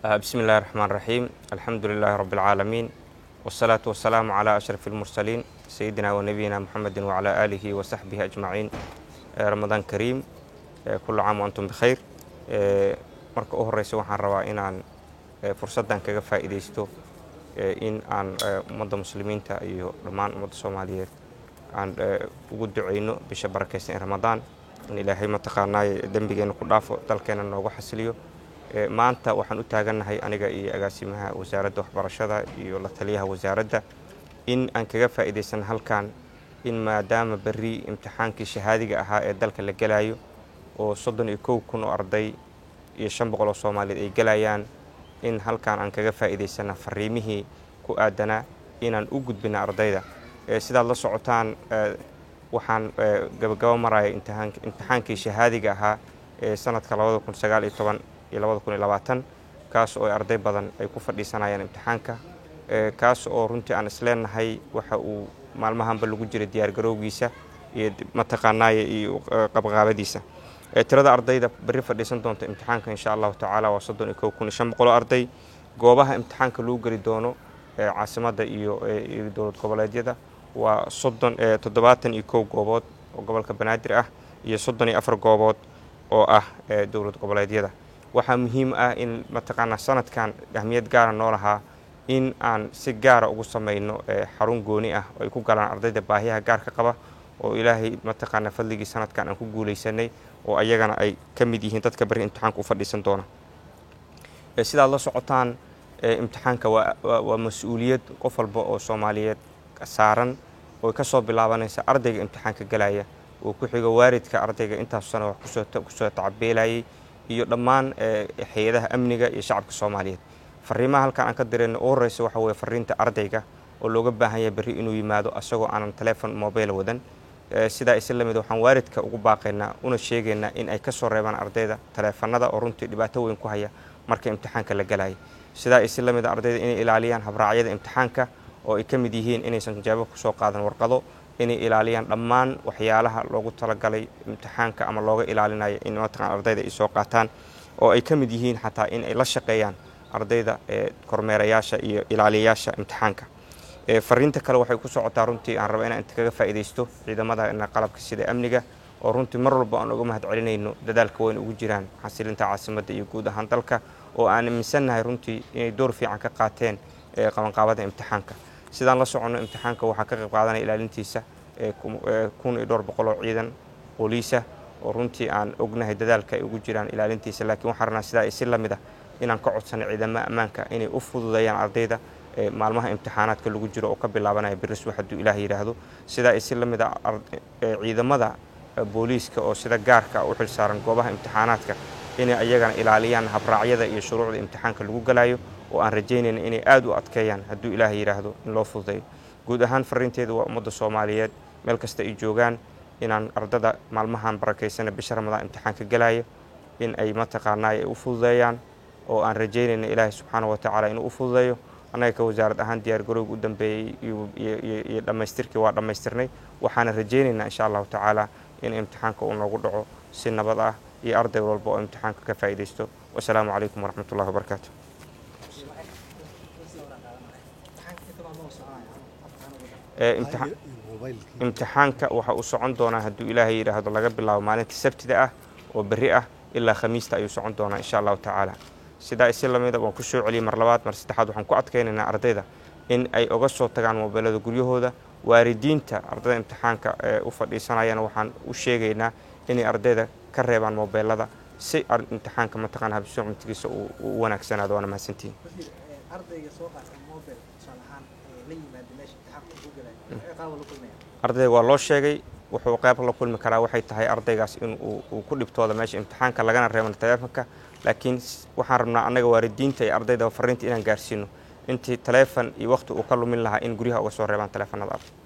بسم الله الرحمن الرحيم الحمد لله رب العالمين والصلاة والسلام على أشرف المرسلين سيدنا ونبينا محمد وعلى آله وصحبه أجمعين رمضان كريم كل عام وأنتم بخير marka u horeysa waxaan rabaa inaan fursaddan kaga faa'iidaysto in aan ummadda muslimiinta iyo dhammaan ummadda soomaaliyeed aan ugu duceyno bisha barakaysan ee ramadaan in ilaahay mataqaanaaye dembigeena ku dhaafo dalkeena noogu xasiliyo maanta waxaan u taagannahay aniga iyo agaasimaha wasaaradda waxbarashada iyo la taliyaha wasaaradda in aan kaga faa'iidaysan halkan in maadaama berri imtixaankii shahaadiga ahaa ee dalka la gelayo oo soddon iyo kow kun oo arday iyo shan boqol oo soomaaliyeed ay gelayaan in halkan aan kaga faa'iidaysana fariimihii ku aadanaa inaan u gudbina ardayda sidaad la socotaan waxaan gabagabo maraya imtixaankii shahaadiga ahaa ee sanadka labada kun sagaal iyo toban iyo labada kun iyo labaatan kaas oo arday badan ay ku fadhiisanayaan imtixaanka kaas oo runtii aan isleenahay waxa uu maalmahanba lagu jiray diyaargarowgiisa iyo mataqaanaaye iyo qabqaabadiisa tirada ardayda berri fadhiisan doonta imtixaanka insha allahu tacaala waa soddon iyo kow kun iyo shan boqol oo arday goobaha imtixaanka lagu geli doono caasimadda iyo dowlad goboleedyada waa soddon toddobaatan iyo kow goobood oo gobolka banaadir ah iyo soddon iyo afar goobood oo ah dowlad goboleedyada waxaa muhiim ah in mataqaanaa sanadkan ahmiyad gaara noo lahaa in aan si gaara ugu samayno xarun gooni ah oo ay ku galaan ardayda baahiyaha gaarka qaba oo ilaahay mataqaanaa fadligii sanadkan aan ku guulaysanay oo ayagana ay ka mid yihiin dadka berri imtixaanka u fadhiisan doona sidaad la socotaan imtixaanka waa mas-uuliyad qof walba oo soomaaliyeed saaran oo ka soo bilaabanaysa ardayga imtixaanka galaya oo ku xigo waaridka ardayga intaas sano wax kusoo tacabeelayay iyo dhammaan hay-adaha amniga iyo shacabka soomaaliyeed fariimaha halkan aan ka dirayno u horeysa waxa weye fariinta ardayga oo looga baahan yahay berri inuu yimaado asagoo aanan telefon mobile wadan sidaa isi lamid waxaan waaridka ugu baaqaynaa una sheegaynaa in ay ka soo reebaan ardayda taleefanada oo runtii dhibaato weyn ku haya marka imtixaanka la galayay sidaa isi lamid ardayda inay ilaaliyaan habraacyada imtixaanka oo ay ka mid yihiin inaysan jawaabo kusoo qaadan warqado inay ilaaliyaan dhammaan waxyaalaha loogu talagalay imtixaanka ama looga ilaalinayo in mataqan ardayda ay soo qaataan oo ay ka mid yihiin xataa in ay la shaqeeyaan ardayda kormeerayaasha iyo ilaaliyayaasha imtixaanka fariinta kale waxay ku socotaa runtii aan raba inaan inta kaga faa'iidaysto ciidamada qalabka sida amniga oo runtii mar walba aan uga mahad celinayno dadaalka weyn ugu jiraan xasilinta caasimadda iyo guud ahaan dalka oo aan aaminsannahay runtii inay door fiican ka qaateen qabanqaabada imtixaanka sidaan la soconno imtixaanka waxaa ka qayb qaadanaya ilaalintiisa kun iyo dhowr boqol oo ciidan booliisa oo runtii aan ognahay dadaalka ay ugu jiraan ilaalintiisa laakiin waxaan rabnaa sidaa si lamid ah inaan ka codsanay ciidamada ammaanka inay u fududeeyaan ardayda maalmaha imtixaanaadka lagu jiro oo ka bilaabanaya biriswa hadduu ilaah yidhaahdo sidaa si lamid a ciidamada booliiska oo sida gaarka u xilsaaran goobaha imtixaanaadka inay ayagana ilaaliyaan habraacyada iyo shuruucda imtixaanka lagu galayo oo aan rajaynayna inay aada u adkeeyaan hadduu ilaah yidhaahdo in loo fududeeyo guud ahaan fariinteeda waa ummadda soomaaliyeed meel kasta ay joogaan inaan ardada maalmahan barakaysana bisha ramadaan imtixaanka galaya in ay mataqaanaa ay u fududeeyaan oo aan rajaynayna ilaahay subxaana wa tacaala inuu u fududeeyo annaga ka wasaarad ahaan diyaargarowga u dambeeyey iyo dhammaystirkii waa dhammaystirnay waxaana rajaynaynaa insha allahu tacaala in imtixaanka uu noogu dhaco si nabad ah iyo arday walba oo imtixaanka ka faa'iidaysto wasalaamu calaykum waraxmat ullahi wabarakaatu imtixaanka waxa uu socon doonaa hadduu ilaahay yidhaahdo laga bilaabo maalinta sabtida ah oo berri ah ilaa khamiista ayuu socon doonaa insha allahu tacaala sidaa isi lamida waan ku soo celiyey mar labaad mar saddexaad waxaan ku adkaynaynaa ardayda in ay oga soo tagaan mobeelada guryahooda waalidiinta ardayda imtixaanka u fadhiisanayana waxaan u sheegaynaa inay ardayda ka reebaan mobeelada si imtixaanka mataqaan habsuucmatigiisa u wanaagsanaado waana mahadsantihin ardayga waa loo sheegay wuxuu qayb la kulmi karaa waxay tahay ardaygaas in uu ku dhibtooda meesha imtixaanka lagana reeban taleefonka laakiin waxaan rabnaa annaga waalidiinta iyo ardayda fariinta inaan gaarsiino intii taleefon iyo waqti uu ka lumin lahaa in guryaha uga soo reebaan taleefanada arday